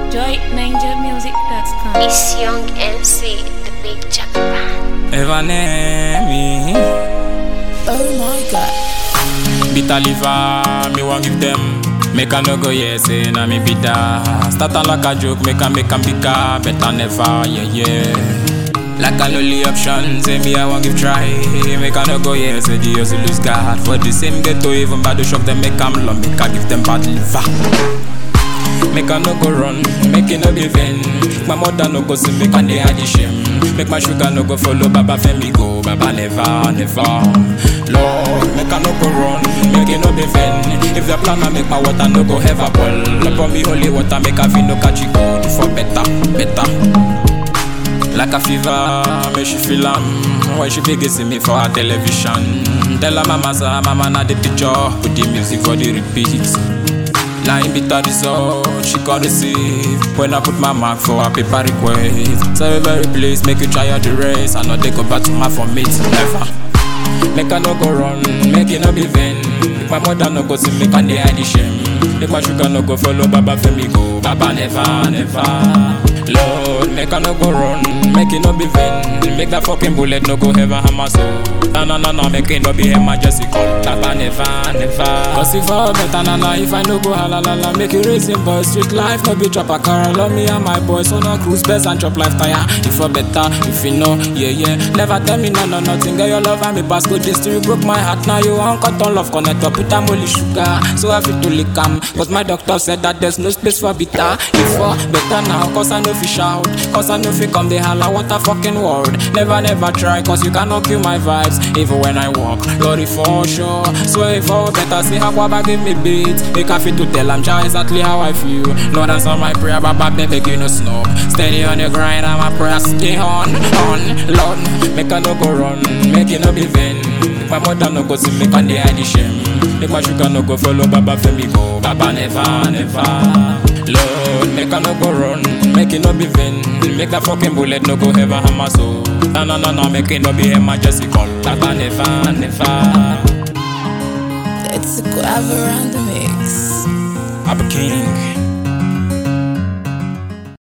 joyninjamusic.com. It's Young MC, the big Japan. Evanemi Oh my god. Bitter liver, me want give them Make a no go yes, say na me bitter Start am like a joke, make a make a bigger Better never, yeah yeah like an only option, say me I want give try Make a no go yes, say the hustle lose God For the same ghetto, even bad shop them make am love Make a give them bad liver Make a no go run, make it no be vain. My mother no go see me can they hide the shame. Make my sugar no go follow Baba Femi go, Baba never, never. Lord, make a no go run, make it no be vain. If the plan I make my water no go ever boil. Up on me holy water, make a feel no catch it good for better, better. Like a fever, me she feel am When she big see me for her television Tell her mama say mama na the picture Put the music for the repeat Line bitter result, she got receive When I put my mark for a paper request So very please make you try out the race I know they go back to my for me never Make her no go run, make it no be vain Make my mother no go see me can they hide the shame Make my sugar no go follow Baba Femi go Baba never, never Lord, make her no go run, make it no be vain Make that fucking bullet no go ever hammer so Na na na na, make it no be emergency call Baba never, never Cause if I better na na, if I no go halalala Make it racing boy, street life no be chop a car Love me and my boys on a cruise best and chop life tire If I better, if you know, yeah yeah Never tell me no no nothing, girl your love and me pass good this you broke my heart Now you want cut on love, connect up with am only sugar So I feel to lick am Cause my doctor said that there's no space for bitter If I better now, cause I know fish out Cause I know fi come the holla, what a fucking word Never never try, cause you cannot kill my vibes Even when I walk, Lordy for sure So if I better see how Baba give me beat Make I fit to tell I'm just exactly how I feel Lord answer my prayer, Baba baby you no snob Steady on your grind, I'm a prayer stay on, on Lord, make I no go run, make it no be vain Make my mother no go see me can they hide the shame Make my sugar no go follow Baba Femi go Baba never, never Lord, make her no go run, make it no be vain Make that fucking bullet no go ever hammer so Na na na na, make it no be emergency call Baba never, never